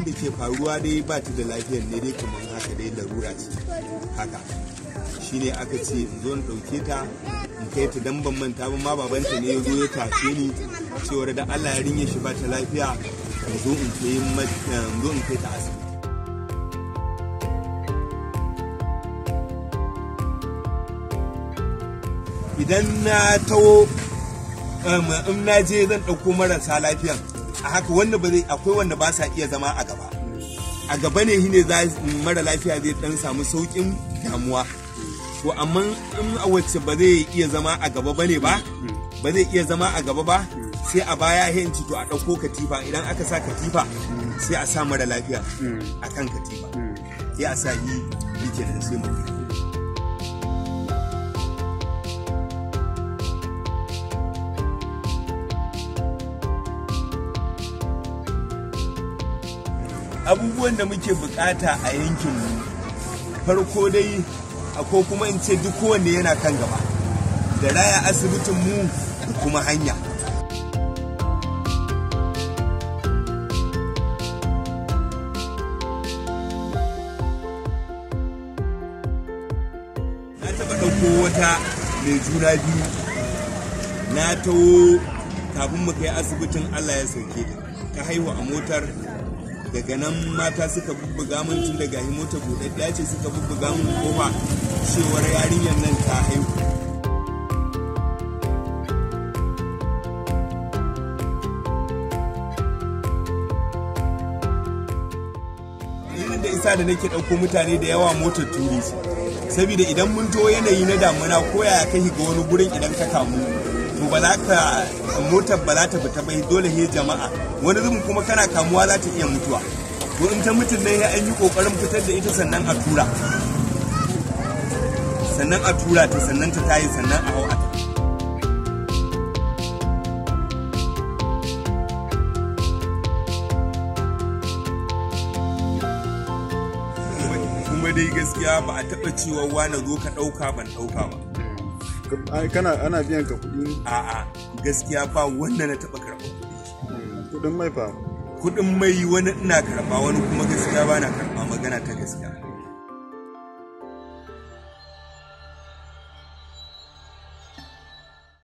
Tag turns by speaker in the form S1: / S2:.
S1: da ke faruwa dai ba ta da lafiyar ne dai kamar haka dai larura ce haka shine aka ce in zo in ɗauke ta in kai ta dan ban manta ba ma babanta ne ya zo ya tashe ni cewar da Allah ya rinye shi ba ta lafiya in zo in kai in zo in kai ta asibiti idan na tawo in na je zan ɗauko marasa lafiyan a haka wanda ba zai akwai wanda ba sa iya zama a gaba a gaba ne shine za mara lafiya zai dan samu saukin damuwa to amma in a wacce ba zai iya zama a gaba bane ba ba zai iya zama a gaba ba sai a baya hinci to a ɗauko katifa idan aka sa katifa sai a sa mara lafiya a kan katifa sai a sa yi yi kenan sai mu abubuwan da muke bukata a yankinmu farko dai ko kuma in ce duk kowanne yana kan gaba da raya asibitin mu da kuma hanya na taɓa ɗauko wata mai juna biyu na taho kafin mu kai asibitin allah ya sauke ta haihu a motar daga nan mata suka bubbuga min tun daga hi mota buɗaɗɗiya ce suka bubbuga min kofa cewar yarinyar nan ta haihu Irin da isa da nake ɗauko mutane da yawa motar turi saboda idan mun to yanayi na damuna ko yaya ka ga wani gurin idan ka kamu to ba za ka motar ba za ta fita bai dole he jama'a wani zubin kuma kana kamuwa za ta iya mutuwa to in ta mutum ne an yi kokarin fitar da ita sannan a tura sannan a tura ta sannan ta tayi sannan a hau a kuma dai gaskiya ba a taɓa cewa wani zo ka ɗauka ban ɗauka ba
S2: kana ana biyan ka kuɗi
S1: a'a gaskiya ba wanda na taɓa karɓar kuɗi
S2: kuɗin mai fa
S1: kuɗin mai wani ina karɓa wani kuma gaskiya ba na karɓa magana ta gaskiya